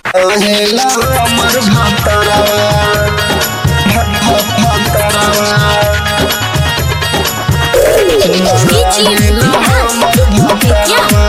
रहेला हमर भतरवा भतरवा रहेला हमर भतरवा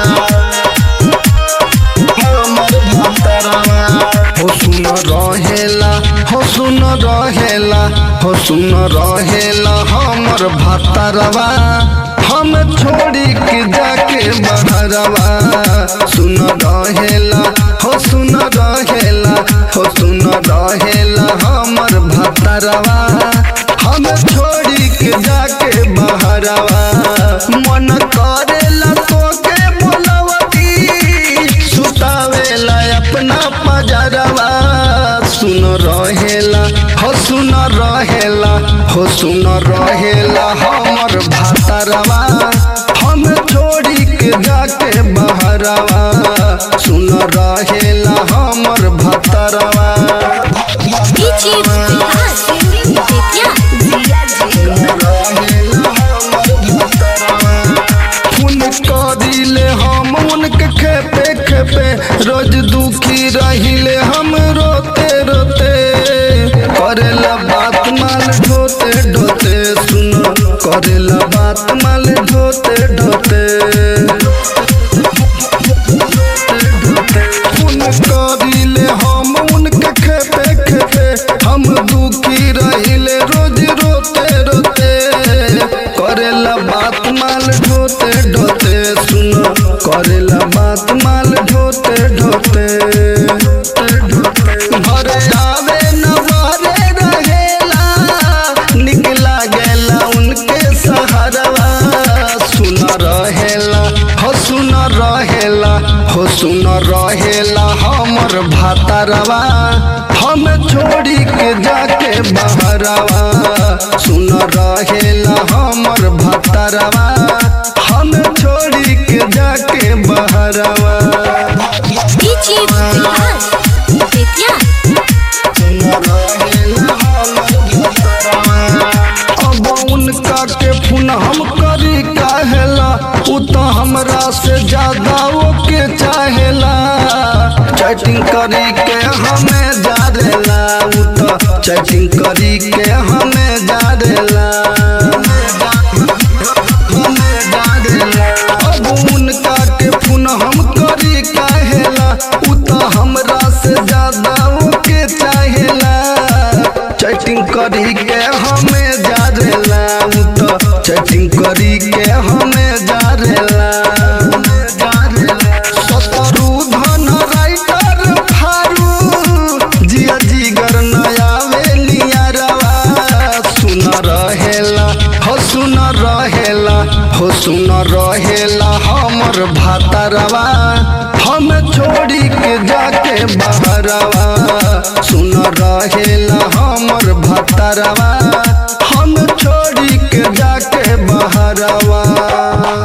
हमर भतरवा हो सुन रहेला हो सुन रहेला हो सुन रहेला हमर भतरवा हम छोड़ी के जाके बहरवा सुन रहेला हो सुन रहेला हो सुन रहेला हमर भतरवा हम छोड़ी के जाके बहरवा मन करेला तोके बोलवती सुतावेला अपना पजरवा सुन रहेला हो सुन रहेला हो सुन रहेला हमर भातरवा हम छोड़ी के जाके बहरवा सुन रहेला हमर भातरवा DJ Vikas, Vidya, फोन करिले हम उनके खेपे खेपे रोज दुखी रहिले हम रोते रोते करेला बात माल ढोते ढोते सुन करेला बात माल ढोते ढोते फोन करिले हम उनके खेपे खेपे हम दुखी रहिले रोज रोते रोते करेला बात माल ढोते ढोते सुन करेला बात माल ढोते ढोते घरे आवे न बारे रहेला निकला गेला उनके सहारवा सुन रहेला हो सुन रहेला हो सुन रहेला हमर भातरवा हम छोड़ी के जाके बहरवा सुन रहेला हमर भातरवा हम छोड़ी के जाके बहरवा DJ Vikas, Vidya, अब उनका के फोन हम करी काहेला उ तो हमरा से ज्यादा ओके चाहेला चैटिंग करी के हमें जारेला उ तो चैटिंग करी के हमें जारेला अब उनका के फोन हम करी काहेला उ तो हमरा से ज्यादा ओके चाहेला चैटिंग करी के हमें जारेला उ तो चैटिंग करी के हमें जारेला सतरू धन राइटर फारू जिया जिगर नया वेलिया रवा सुन रहेला हो सुन रहेला हो सुन रहेला हमर भातरवा हम छोड़ी के जाके बहरवा सुन रहेला हमर भातरवा हम छोड़ी के जाके बहरवा